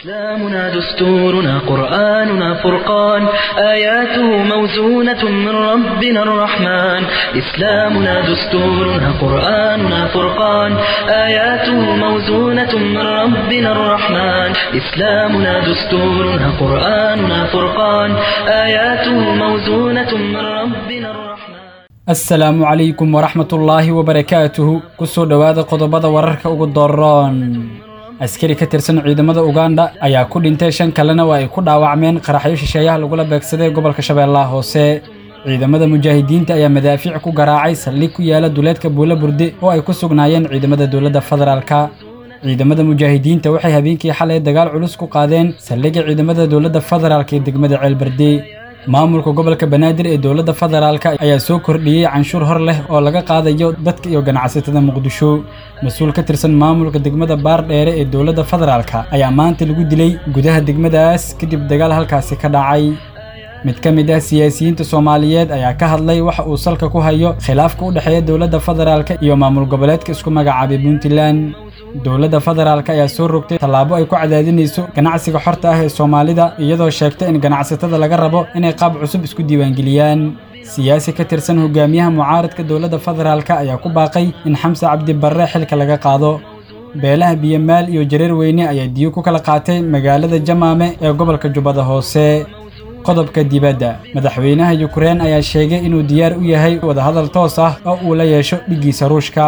إسلامنا دستورنا قرآننا فرقان آياته موزونة من ربنا الرحمن إسلامنا دستورنا قرآننا فرقان آياته موزونة من ربنا الرحمن إسلامنا دستورنا قرآننا فرقان آياته موزونة من ربنا الرحمن asalaamu calaykum waraxmatullaahi wabarakaatuhu kusoo dhowaada qodobada wararka ugu doroon askari ka tirsan ciidamada uganda ayaa ku dhintay shan kalena waa ay ku dhaawacmeen qaraxyo shisheeyaha lagula beegsaday gobolka shabeellaha hoose ciidamada mujaahidiinta ayaa madaafiic ku garaacay saldhig ku yaala duleedka buulo burde oo ay ku sugnaayeen ciidamada dowladda federaalka ciidamada mujaahidiinta waxay habeenkii xalay dagaal culus ku qaadeen saldhigga ciidamada dowladda federaalka ee degmada ceelberde maamulka gobolka banaadir ee dowladda federaalka ayaa soo kordhiyey canshuur hor leh oo laga qaadayo dadka iyo ganacsatada muqdisho mas-uul ka tirsan maamulka degmada baardheere ee dowladda federaalka ayaa maanta lagu dilay gudaha degmadaas kadib dagaal halkaasi ka dhacay mid ka mid ah siyaasiyiinta soomaaliyeed ayaa ka hadlay waxa uu salka ku hayo khilaafka u dhexeeya dowladda federaalka iyo maamul goboleedka isku magacaabay puntland dowladda federaalka ayaa soo rogtay tallaabo ay ku cadaadinayso ganacsiga xorta ah ee soomaalida iyadoo sheegtay in ganacsatada laga rabo inay qaab cusub isku diiwaangeliyaan siyaasi ka tirsan hogaamiyaha mucaaradka dowladda federaalka ayaa ku baaqay in xamse cabdi barre xilka laga qaado beelaha biyamaal iyo jareer weyne ayaa diyo ku kala qaatay magaalada jamaame ee gobolka jubbada hoose qodobka dibadda madaxweynaha yukrain ayaa sheegay inuu diyaar u yahay wadahadal toos ah oo uu la yeesho dhiggiisa ruushka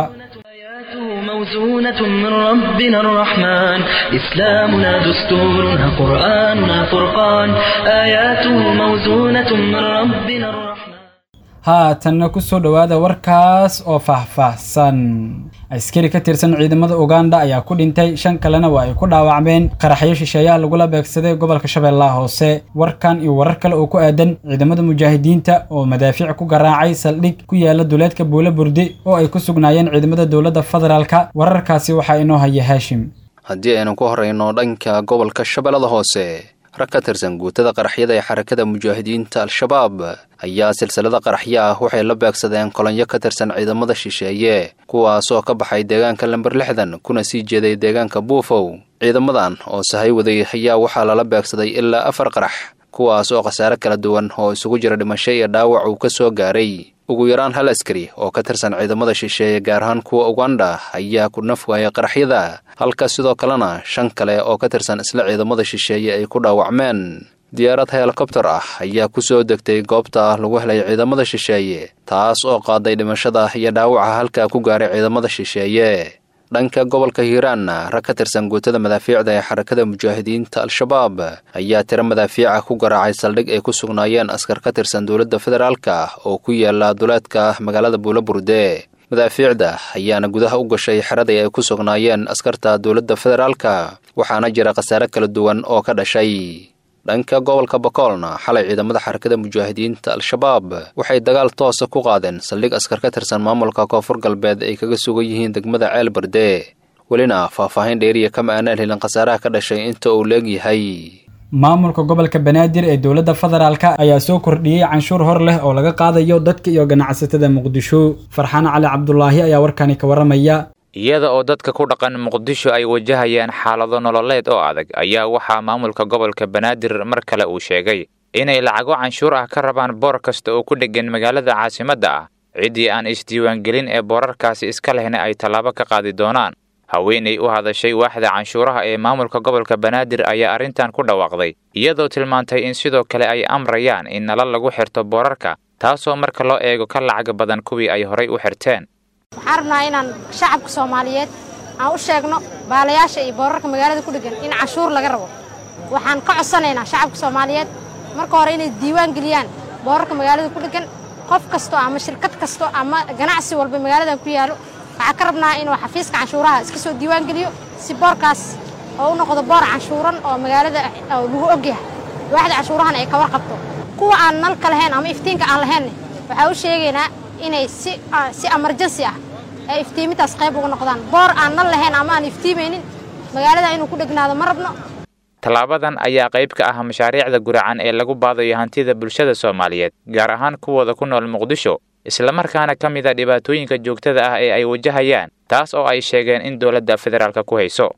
موزونة من ربنا الرحمن إسلامنا دستورنا قرآننا فرقان آياته موزونة من ربنا الرحمن haatanna ku soo dhowaada warkaas oo faahfaahsan askari ka tirsan ciidamada uganda ayaa ku dhintay shan kalena waa ay ku dhaawacmeen qaraxyo shisheeyaha lagula beegsaday gobolka shabeellaha hoose warkan iyo warar kale oo ku aadan ciidamada mujaahidiinta oo madaafiic ku garaacay saldhig ku yaala duleedka buulo burde oo ay ku sugnaayeen ciidamada dowladda federaalka wararkaasi waxaa inoo haya haashim haddii aynu ku horrayno dhanka gobolka shabeellada hoose rag ka tirsan guutada qaraxyada ee xarakada mujaahidiinta al-shabaab ayaa silsilada qaraxyo ah waxay la beegsadeen kolonyo ka tirsan ciidamada shisheeye kuwaas oo ka baxay deegaanka lamber lixdan kuna sii jeeday deegaanka buufow ciidamadan oo sahay waday ayaa waxaa lala beegsaday ilaa afar qarax kuwaas oo khasaare kala duwan oo isugu jira dhimasho iyo dhaawac uu ka soo gaaray ugu yaraan hal askari oo ka tirsan ciidamada shisheeye gaar ahaan kuwa uganda ayaa ku naf waayay qaraxyada halka sidoo kalena shan kale oo ka tirsan isla ciidamada shisheeye ay ku dhaawacmeen diyaarad helikobtar ah ayaa ku soo degtay goobta lagu helay ciidamada shisheeye taas oo qaaday dhimashada iyo dhaawaca halkaa ku gaaray ciidamada shisheeye dhanka gobolka hiiraanna rag ka tirsan guutada madaafiicda ee xarakada mujaahidiinta al-shabaab ayaa tiro madaafiica ku garaacay saldhig ay ku sugnaayeen askar ka tirsan dowladda federaalka oo ku yaala duleedka magaalada buulo burde madaafiicda ayaana gudaha u gashay xeradii ay ku sugnaayeen askarta dowladda federaalka waxaana jira khasaare kala duwan oo ka dhashay dhanka gobolka bakoolna xalay ciidamada xarakada mujaahidiinta al-shabaab waxay dagaal toosa ku qaadeen saldhig askar ka tirsan maamulka koonfur galbeed ay kaga sugan yihiin degmada ceel barde welina faahfaahin dheeriya kama aanaan helin khasaaraha ka dhashay inta uu leegyahay maamulka gobolka banaadir ee dowladda federaalka ayaa soo kordhiyey canshuur hor leh oo laga qaadayo dadka iyo ganacsatada muqdisho farxaan cali cabdulaahi ayaa warkani ka warramaya iyada oo dadka ku dhaqan muqdisho ay wajahayaan xaalado nololeed oo adag ayaa waxaa maamulka gobolka banaadir mar kale uu sheegay inay lacago canshuur ah ka rabaan boor kasta oo ku dheggan magaalada caasimadda ah ciddii aan isdiiwaangelin ee boorarkaasi iska lehna ay tallaabo ka qaadi doonaan haweenay u hadashay waaxda canshuuraha ee maamulka gobolka banaadir ayaa arrintan ku dhawaaqday iyadoo tilmaantay in sidoo kale ay amrayaan in nalal lagu xirto boorarka taasoo marka loo eego ka lacag badan kuwii ay horay u xirteen waxaan rabnaa inaan shacabka soomaaliyeed aan u sheegno baalayaasha iyo boorarka magaalada ku dheggan in canshuur laga rabo waxaan ka codsanaynaa shacabka soomaaliyeed marka hore inay diiwaan geliyaan boorarka magaalada ku dheggan qof kasto ama shirkad kasto ama ganacsi walba magaaladan ku yaalo waxaan ka rabnaa inuu xafiiska canshuuraha iska soo diiwaan geliyo si boorkaas oo u noqdo boor canshuuran oo magaalada lagu ogyahay waaxda canshuurahana ay ka warqabto kuwa aan nalka lahayn ama iftiinka aan lahaynne waxaa u sheegaynaa inay si si emergency ah ee iftiimintaas qayb uga noqdaan boor aan nal lahayn ama aan iftiimaynin magaalada inuu ku dhegnaado ma rabno tallaabadan ayaa qayb ka ah mashaariicda guracan ee lagu baadayo hantida bulshada soomaaliyeed gaar ahaan kuwooda ku nool muqdisho islamarkaana ka mid a dhibaatooyinka joogtada ah ee ay wajahayaan taas oo ay sheegeen in dowladda federaalka ku hayso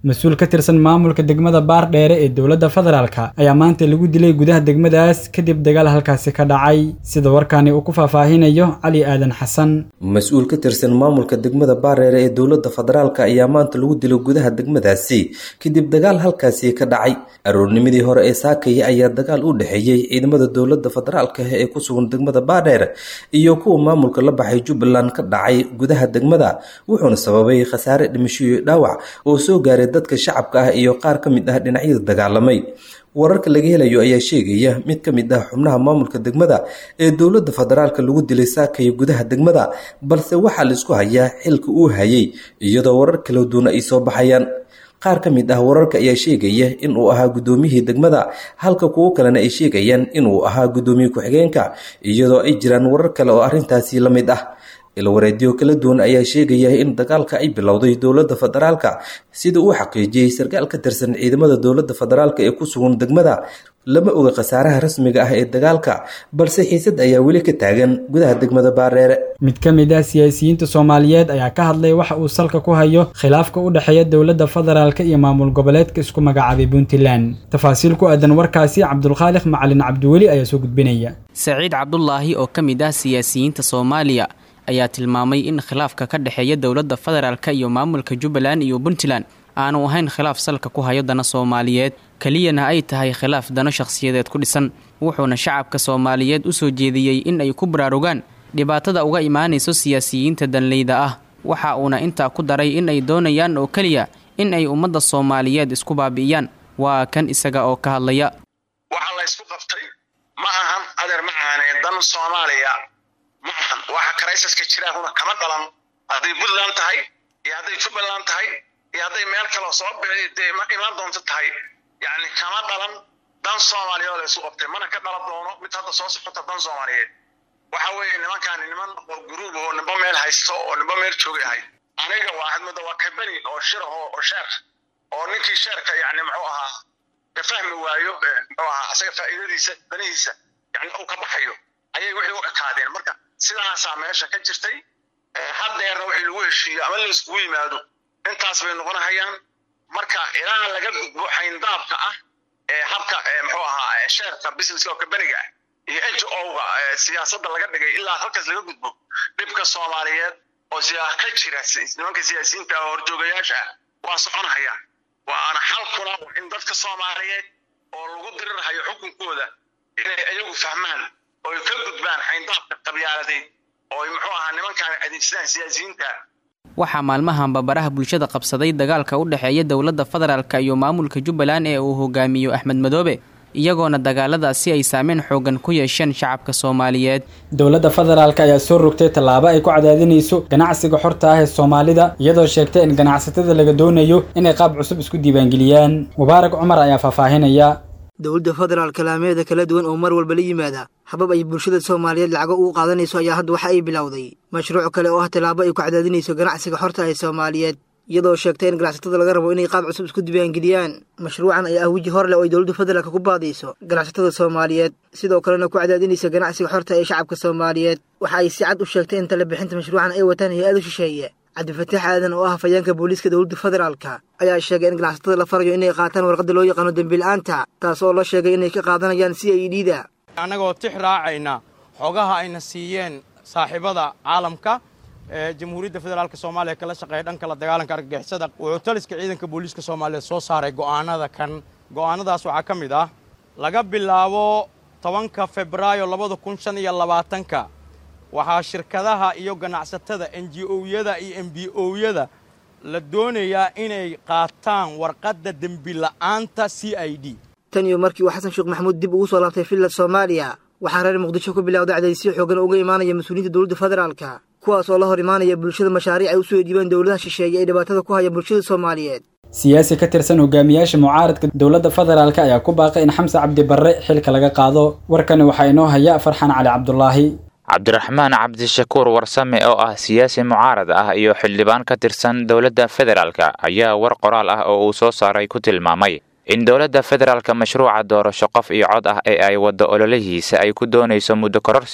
mas-uul ka tirsan maamulka degmada baardheere ee dowladda federaalka ayaa maanta lagu dilay gudaha degmadaas kadib dagaal halkaasi ka dhacay sida warkaani uu ku faahfaahinayo cali aadan xasan mas-uul ka tirsan maamulka degmada baardheere ee dowladda federaalka ayaa maanta lagu dilay gudaha degmadaasi kadib dagaal halkaasi ka dhacay aroornimadii hore ee saakaya ayaa dagaal u dhexeeyey ciidamada dowladda federaalka ee ku sugan degmada baardheere iyo kuwa maamulka la baxay jubbaland ka dhacay gudaha degmada wuxuuna sababay khasaare dhimasho iyo dhaawac oo soo gaaray dadka shacabka ah iyo qaar ka mid ah dhinacyada dagaalamay wararka laga helayo ayaa sheegaya mid ka mid ah xubnaha maamulka degmada ee dowladda federaalka lagu dilay saakaya gudaha degmada balse waxaa laisku hayaa xilka uu hayay iyadoo warar kala duwan ay soo baxayaan qaar ka mid ah wararka ayaa sheegaya inuu ahaa guddoomiyihii degmada halka kuwo kalena ay sheegayaan inuu ahaa guddoomiye ku-xigeenka iyadoo ay jiraan warar kale oo arrintaasi la mid ah ilwareedyo kala duwan ayaa sheegaya in dagaalka ay bilowday dowladda federaalka sida uu xaqiijiyey sarkaal ka tirsan ciidamada dowladda federaalka ee ku sugan degmada lama oga khasaaraha rasmiga ah ee dagaalka balse xiisad ayaa weli ka taagan gudaha degmada baareere mid ka mid ah siyaasiyiinta soomaaliyeed ayaa ka hadlay waxa uu salka ku hayo khilaafka u dhexeeya dowladda federaalka iyo maamul goboleedka isku magacaabay puntland tafaasiil ku aadan warkaasi cabdulkhaaliq macalin cabdiweli ayaa soo gudbinaya saciid cabdulaahi oo ka mid ah siyaasiyiinta soomaaliya ayaa tilmaamay in khilaafka ka dhexeeya dowladda federaalka iyo maamulka jubbaland iyo puntland aanu ahayn khilaaf salka ku hayo dana soomaaliyeed keliyana ay tahay khilaaf dano shakhsiyadeed ku dhisan wuxuuna shacabka soomaaliyeed u soo jeediyey in ay ku baraarugaan dhibaatada uga imaanayso siyaasiyiinta danleyda ah waxa uuna intaa ku daray in ay doonayaan oo keliya in ay ummadda soomaaliyeed isku baabi'iyaan waa kan isaga oo ka hadlaya waxaa la ysku qabtay ma ahan adeer ma aaneen dan soomaaliya ma ahan waxa karaysaska jiraahuna kama dhalan hadday puntland tahay iyo hadday jubbaland tahay iyo hadday meel kaloo soo bixi dee imaan doonto tahay yacni kama dhalan dan soomaaliya oo la isku qabtay mana ka dhalan doono mid hadda soo socota dan soomaaliyeed waxa weeye nimankaani niman oo guruub oo nimba meel haysto oo nimba meel joogay ahay aniga waa xidmada waa kabani oo shiraho oo sheer oo ninkii sheerka yacni muxuu ahaa ka fahmi waayo muxuu ahaa asaga faa'iidadiisa danihiisa yacni uu ka baxayo ayay wixii u ekaadeen marka sidaasaa meesha ka jirtay haddeerna wixii lagu heshiiyo ama la iskugu yimaado intaas bay noqonahayaan marka ilaa laga gudbo xayndaabka ah ee habka muxuu ahaa sheerka businesska oo kabaniga ah iyo n g o-ga siyaasadda laga dhigay ilaa halkaas laga gudbo dhibka soomaaliyeed oo ka jira nimanka siyaasiyiinta oo horjoogayaasha ah waa soconahaya waana xalkuna in dadka soomaaliyeed oo lagu dirirhayo xukunkooda inay ayagu fahmaan oo ka gudbaan xayndaabka qabyaaladeed oo muxuu ahaa nimankaan adeegsadaan siyaasiyiinta waxaa maalmahanba baraha bulshada qabsaday dagaalka u dhexeeya dowladda federaalka iyo maamulka jubbaland ee uu hogaamiyo axmed madoobe iyagoona dagaaladaasi ay saameyn xoogan ku yeesheen shacabka soomaaliyeed dowladda federaalk ayaa soo rogtay tallaabo ay ku cadaadinayso ganacsiga xorta ah ee soomaalida iyadoo sheegtay in ganacsatada laga doonayo inay qaab cusub isku diiwaangeliyaan mubaarak cumar ayaa faahfaahinaya dowladda federaalka laameeda kala duwan oo mar walba la yimaada habab ay bulshada soomaaliyeed lacago ugu qaadanayso ayaa hadda waxa ay bilowday mashruuc kale oo ah tallaabo ay ku cadaadinayso ganacsiga xorta ee soomaaliyeed iyadoo sheegtay in ganacsatada laga rabo inay qaab cusub isku diiwaangeliyaan mashruucan ayaa ah weji hor leh oo ay dowladda federaalka ku baadayso ganacsatada soomaaliyeed sidoo kalena ku cadaadinaysa ganacsiga xorta ee shacabka soomaaliyeed waxa ay si cad u sheegtay in tala bixinta mashruucan ay wataan hay-ado shisheeye cabdifataax aadan oo ah hafayeenka booliiska dowladda federaalka ayaa sheegay in ganacsatada la farayo inay qaataan warqadda loo yaqaano dembiila'aanta taas oo la sheegay inay ka qaadanayaan c i d da annagoo tix raacayna xogaha ayna siiyeen saaxiibada caalamka ee jamhuuriyadda federaalk soomaaliya kala shaqeeya dhanka la dagaalanka argagixisada wuxuu taliska ciidanka booliiska soomaaliyeed soo saaray go'aanada kan go'aanadaas waxaa ka mid ah laga bilaabo tobanka febraayo labada kun shan iyo labaatanka waxaa shirkadaha iyo ganacsatada n g o-yada iyo m b o-yada la doonayaa inay qaataan warqadda dembila'aanta c i d tan iyo markii uu xasan sheekh maxamuud dib ugu soo laabtay villa soomaaliya waxaa reer muqdisho ku bilowday cadaysyo xoogan uga imaanaya mas-uuliyiinta dowladda federaalka kuwaas oo la hor imaanaya bulshada mashaariic ay u soo dhiibaan dowladaha shisheeye ee dhibaatada ku haya bulshada soomaaliyeed siyaasi ka tirsan hogaamiyaasha mucaaradka dowladda federaalk ayaa ku baaqay in xamse cabdi barre xilka laga qaado warkani waxaa inoo haya farxaan cali cabdulaahi cabdiraxmaan cabdishakuur warsame oo ah siyaasi mucaarad ah iyo xildhibaan ka tirsan dowladda federaalka ayaa war qoraal ah oo uu soo saaray ku tilmaamay in dowladda federaalka mashruuca doorasho qof iyo cod ah ee ay waddo ololihiisa ay ku doonayso muddo kororsi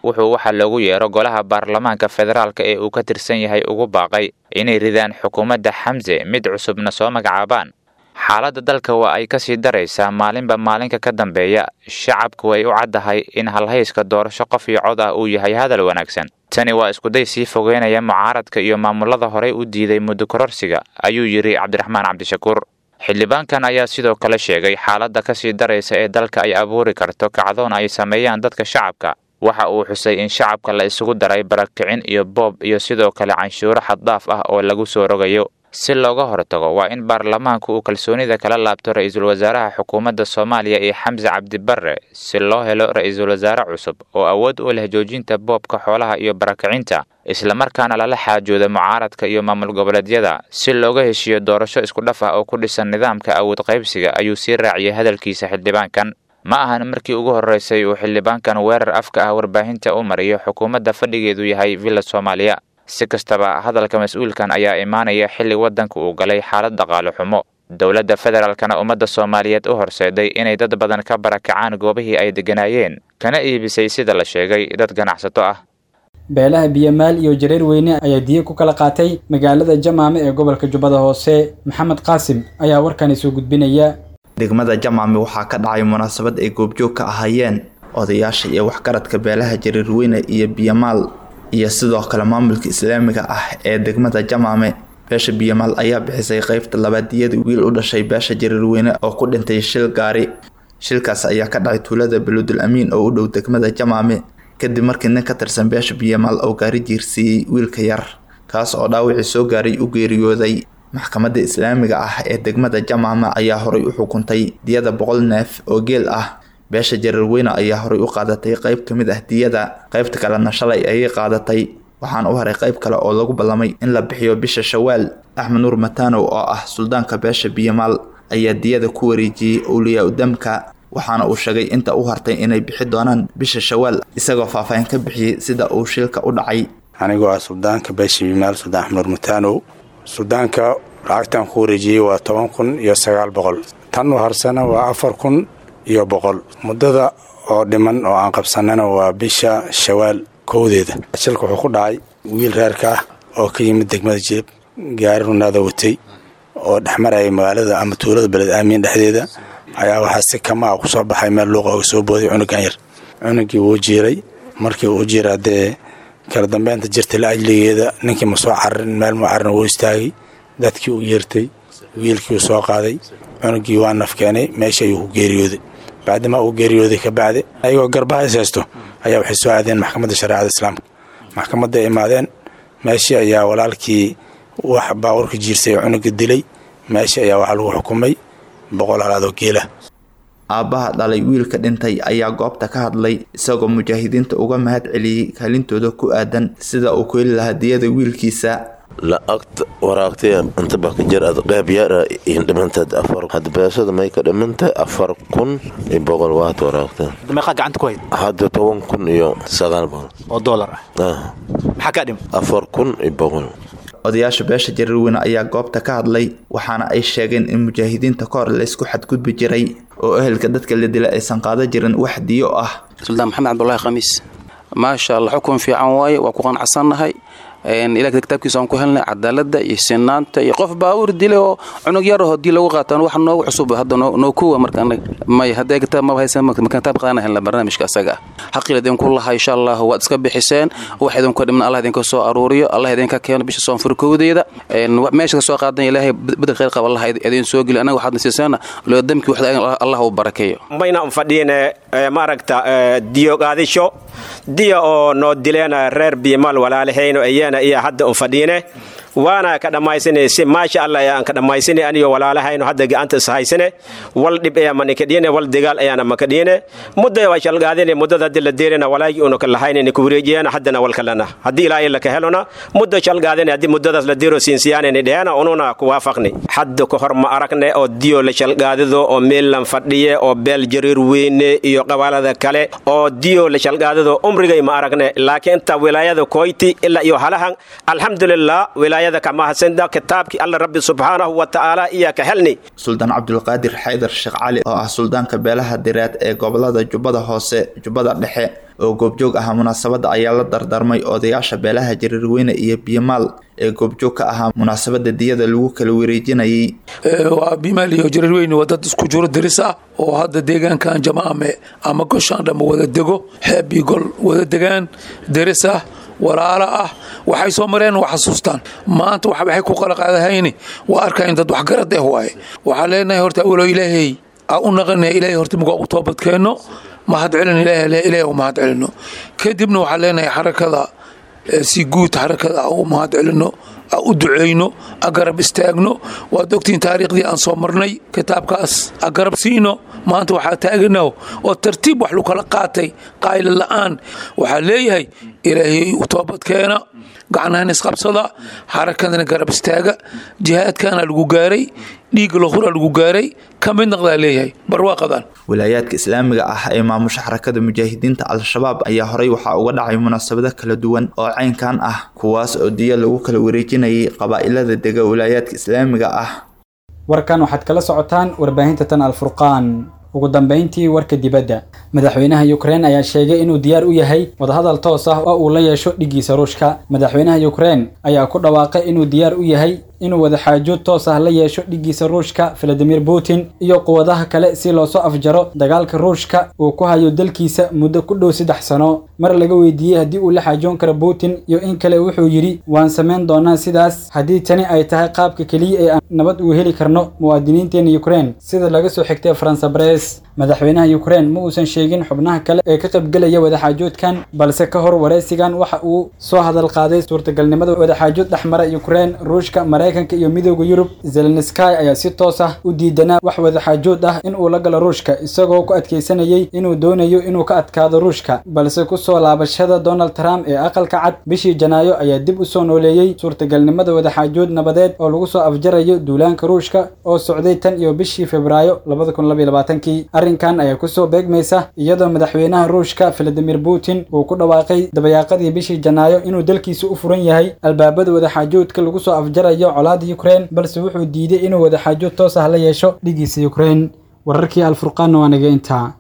wuxuu waxaa loogu yeero golaha baarlamaanka federaalka ee uu ka tirsan yahay ugu baaqay inay ridaan xukuumadda xamse mid cusubna soo magacaabaan xaaladda dalka waa ay kasii daraysaa maalinba maalinka ka dambeeya shacabku way u caddahay in halhayska doorasho qof iyo cod ah uu yahay hadal wanaagsan tani waa iskuday sii fogeynaya mucaaradka iyo maamulada horey u diiday muddo kororsiga ayuu yidhi cabdiraxmaan cabdishakuur xildhibaankan ayaa sidoo kale sheegay xaaladda kasii daraysa ee dalka ay abuuri karto kacdoon ay sameeyaan dadka shacabka waxa uu xusay in shacabka la isugu daray barakicin iyo boob iyo sidoo kale canshuuro xaddaaf ah oo lagu soo rogayo si looga hortago waa in baarlamaanku uu kalsoonida kala laabto ra-iisul wasaaraha xukuumadda soomaaliya ee xamse cabdibarre si loo helo ra-iisul wasaare cusub oo awood u leh joojinta boobka xoolaha iyo barakicinta islamarkaana lala xaajooda mucaaradka iyo maamul goboleedyada si looga heshiiyo doorasho isku dhaf ah oo ku dhisan nidaamka awood qaybsiga ayuu sii raaciyay hadalkiisa xildhibaankan ma ahan markii ugu horreysay uu xildhibaankan weerar afka ah warbaahinta u mariyo xukuumadda fadhigeedu yahay villa soomaaliya si kastaba hadalka mas-uulkan ayaa imaanaya xilli waddanka uu galay xaalad dhaqaale xumo dowladda federaalkana ummadda soomaaliyeed u horseeday inay dad badan ka barakacaan goobihii ay degganaayeen kana iibisay sida la sheegay dad ganacsato ah beelaha biyamaal iyo jareer weyne ayaa diya ku kala qaatay magaalada jamaame ee gobolka jubbada hoose maxamed qaasim ayaa warkani soo gudbinaya degmada jamaame waxaa ka dhacay munaasabad ay goobjoog ka ahaayeen odayaasha iyo waxgaradka beelaha jareerweyne iyo biyamaal iyo sidoo kale maamulka islaamiga ah ee degmada jamaame beesha biyamaal ayaa bixisay qeybta labaadiyada wiil u dhashay beesha jareerweyne oo ku dhintay shil gaari shilkaas ayaa ka dhacay tuulada baludul amiin oo u dhow degmada jamaame kadib markii nin ka tirsan beesha biyamaal oo gaari jiirsiiyey wiilka yar kaas oo dhaawacii soo gaaray u geeriyooday maxkamadda islaamiga ah ee degmada jamaame ayaa horay u xukuntay diyada boqol neef oo geel ah beesha jareerweyne ayaa horay u qaadatay qeyb ka mid ah diyada qeybta kalena shalay ayay qaadatay waxaana u haray qeyb kale oo lagu ballamay in la bixiyo bisha shawaal axmed nuur matanow oo ah suldaanka beesha biyamaal ayaa diyada ku wareejiyey owliyaa udamka waxaana uu sheegay inta u hartay inay bixi doonaan bisha shawaal isagoo faahfaahin ka bixiyey sida uu shilka u dhacay anigoo ah suldaanka beesha biyamaal suldaan axmed nuur matanow suldaanka lacagtan ku wareejiyey waa toban kun iyo sagaal boqol tan u harsana waa afar kun iyo boqol muddada oo dhiman oo aan qabsanana waa bisha shawaal kowdeeda shilka wuxuu ku dhacay wiil reerka ah oo ka yimid degmada jilib gaari runaada watay oo dhexmaraya magaalada ama tuulada beled aamiin dhexdeeda ayaa waxaa si kamaa ku soo baxay meel luuqa oga soo booday cunugan yar cunugii wuu jiiray markii uu jiira dee kala dambeynta jirtay la ajligeeda ninkii ma soo cararin meel mu carin wuu istaagay dadkii u yeertay wiilkii uu soo qaaday cunugii waa naf keenay meesha ayuu ku geeriyooday bacdima uu geeriyooday ka bacdi ayagoo garbaha is haysto ayaa waxay soo aadeen maxkamadda shareecada islaamka maxkamadda ay imaadeen meeshii ayaa walaalkii wax baabuurka jiirsay oo cunuga dilay meeshii ayaa waxaa lagu xukumay boqol halaadoo geela aabbaha dhalay wiilka dhintay ayaa goobta ka hadlay isagoo mujaahidiinta uga mahad celiyey kaalintooda ku aadan sida uu ku heli lahaa diyada wiilkiisa lacagta waraagtay inta baka jir ad qeyb yara in dhimantaad afar had beesada may ka dhimantay afar kun iyo boqol waad waraagta meeqaa gacanta ku hayd hadda toban kun iyo sagaal boqol oo doolar ah maxaa kaa dhim afar kun iyo boqol odayaasha beesha jareerweyne ayaa goobta ka hadlay waxaana ay sheegeen in mujaahidiinta ka hor laysku xadgudbi jiray oo ehelka dadka la dila aysan qaadan jirin wax diyo ah suldaan maxamed cabdulaahi khamiis maasha allah xukun fiican waaye waa ku qanacsannahay ilaah kitaabkiisa aan ku helnay cadaalada iyo sinaanta iyo qof baawur dile oo cunug yar oo hadii lagu qaataan wax noogu cusub hadda noo kuwa marka may haddee kitaab maba haysan marka kitaab qaadana helna barnaamijka asaga xaqil idinku laha insha allah waad iska bixiseen wax idinku dhimna allah idinka soo aruuriyo allah idinka keeno bisha soonfurkowdeeda meesha ka soo qaadan ilaahay bedel khayr qaba allah idin soo geli anaga waxaad nasiisaana loo damki waxda allah uu barakeeyo mayna fadhiine maaragta diyo qaadisho diya oo noo dileen reer biimal walaalahayno ayana iyo hadda un fadhiine waana ka dhammaysane si maasha allah ayaan ka dhammaysane aniyo walaalahayno hadda gacanta is haysane wal dhib ayaa manikadhiine wal dagaal ayaana makadhiine mudda waa shalgaadine muddada haddi la deerina walaagii una ka lahaynene ku wareejiyana haddana wal kalena haddii ilaahay laka helona muddo shalgaadine haddii muddadaas la deero siinsiyaanene dheena ununa ku waafaqni hadda ka hor ma aragne oo diyo la shalgaadido oo meellan fadhiye oo beel jariir weyne iyo qabaalada kale oo diyo la shalgaadido umrigay ma aragne laakiin inta wilaayada koyti ilaa iyo halahan alxamdulilah wilaaya walaayada ka mahadsanida kitaabkii alla rabbi subxaanahu wa tacaala iyaa ka helni suldaan cabdulqaadir xaydar sheekh cali oo ah suldaanka beelaha direed ee gobolada jubbada hoose jubbada dhexe oo goobjoog ahaa munaasabadda ayaa la dardarmay odayaasha beelaha jariirweyne iyo biyomaal ee goobjoog ka ahaa munaasabadda diyada lagu kala wareejinayay waa bimaal iyo jariirweyne waa dad isku jiro diris ah oo hadda deegaankan jamaame ama goshaan dhamma wada dego xeeb iyo gol wada degaan diris ah walaalo ah waxay soo mareen waa xasuustaan maanta waxay ku qalaqaadahayni waa arkayn dad waxgarad eh waaye waxaan leenahay horta awalo ilaahay aa u naqanaya ilaahay horta mugaa u toobadkeenno mahad celin ilaahay u mahad celino kadibna waxaan leenahay xarakada si guud xarakada u mahad celino u duceyno agarab istaagno waad ogtiin taariikhdii aan soo marnay kitaabkaas agarab siino maanta waxaa taaganaho oo tartiib wax lu kala qaatay qaayla la'aan waxaa leeyahay ilaahay u toobadkeena gacnahan isqabsada xarakadana garab istaaga jihaadkana lagu gaaray dhiig lahura lagu gaaray ka mid naqdaa leeyahay barwaaqadan wilaayaadka islaamiga ah ee maamusha xarakada mujaahidiinta al-shabaab ayaa horey waxaa uga dhacay munaasabado kala duwan oo caynkan ah kuwaas oo diya lagu kala wareejinayay qabaa'ilada dega wilaayaadka islaamiga ah warkan waxaad kala socotaan warbaahinta tan alfurqaan ugu dambeyntii warka dibadda madaxweynaha ukrein ayaa sheegay inuu diyaar u yahay wadahadal toos ah oo uu la yeesho dhiggiisa ruushka madaxweynaha ukrein ayaa ku dhawaaqay inuu diyaar u yahay inuu wadaxaajood toos ah la yeesho dhiggiisa ruushka valadimir putin iyo quwadaha kale si loosoo afjaro dagaalka ruushka uu ku hayo dalkiisa muddo ku dhow saddex sano mar laga weydiiyey haddii uu la xaajoon karo putin iyo in kale wuxuu yidhi waan samayn doonaa sidaas haddii tani ay tahay qaabka keliya ee aan nabad uu heli karno muwaadiniinteena ukrein sida laga soo xigtay faransa bress madaxweynaha ukrein ma uusan sheegin xubnaha kale ee ka qaybgelaya wadaxaajoodkan balse ka hor waraysigan waxa uu soo hadal qaaday suurtagalnimada wadaxaajood dhexmara ukrein ruushka maraykanka iyo midooda yurub zelenski ayaa si toos ah u diidanaa wax wadaxaajood ah in uu la galo ruushka isagoo ku adkaysanayay inuu doonayo inuu ka adkaado ruushka balse kusoo laabashada donald trump ee aqalka cad bishii janaayo ayaa dib u soo nooleeyey suurtagalnimada wadaxaajood nabadeed oo lagu soo afjarayo duulaanka ruushka oo socday tan iyo bishii februaayo kii arrinkan ayaa kusoo beegmaysa iyadoo madaxweynaha ruushka valadimir putin uu ku dhawaaqay dabayaaqadii bishii janaayo inuu dalkiisa u furan yahay albaabada wadaxaajoodka lagu soo afjarayo colaada ukrein balse wuxuu diiday inuu wadaxaajood toos ah la yeesho dhigiisa ukrein wararkii alfurqaanna waa naga intaa